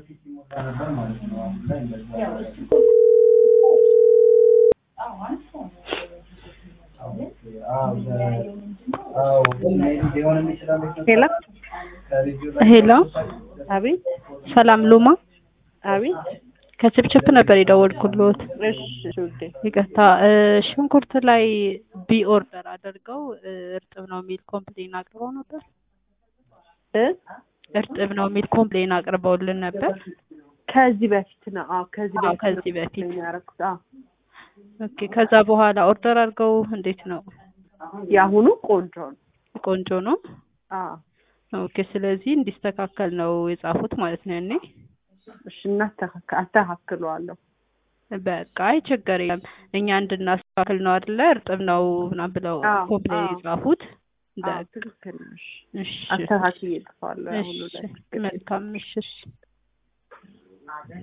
ሄሎ ሄሎ አቤት ሰላም ሉማ አቤት ከችፕችፕ ነበር የደወልኩልዎት። እሺ ውዴ ይቅርታ እ ሽንኩርት ላይ ቢ ኦርደር አድርገው እ እርጥብ ነው የሚል ኮምፕሌን አቅርበው ነበር። እ እርጥብ ነው የሚል ኮምፕሌን አቅርበውልን ነበር። ከዚህ በፊት ነው አዎ ከዚህ አዎ፣ በፊት ከዚህ በፊት ነው ያደረኩት አዎ ኦኬ። ከዛ በኋላ ኦርደር አድርገው እንዴት ነው? የአሁኑ ቆንጆ ነው ቆንጆ ነው። አዎ ኦኬ። ስለዚህ እንዲስተካከል ነው የጻፉት ማለት ነው ያኔ። እሺ እናስተካክል አስተካክለዋለሁ በቃ አይ ችግር የለም እኛ እንድናስተካክል ነው አይደለ? እርጥብ ነው ምናምን ብለው አዎ፣ ኮምፕሌን አዎ። የጻፉት። አዎ በቃ ትክክል ነሽ እሺ፣ አስተካክዬ እጥፋለሁ አሁኑ እሺ፣ ላይ መልካም እሺ፣ እሺ።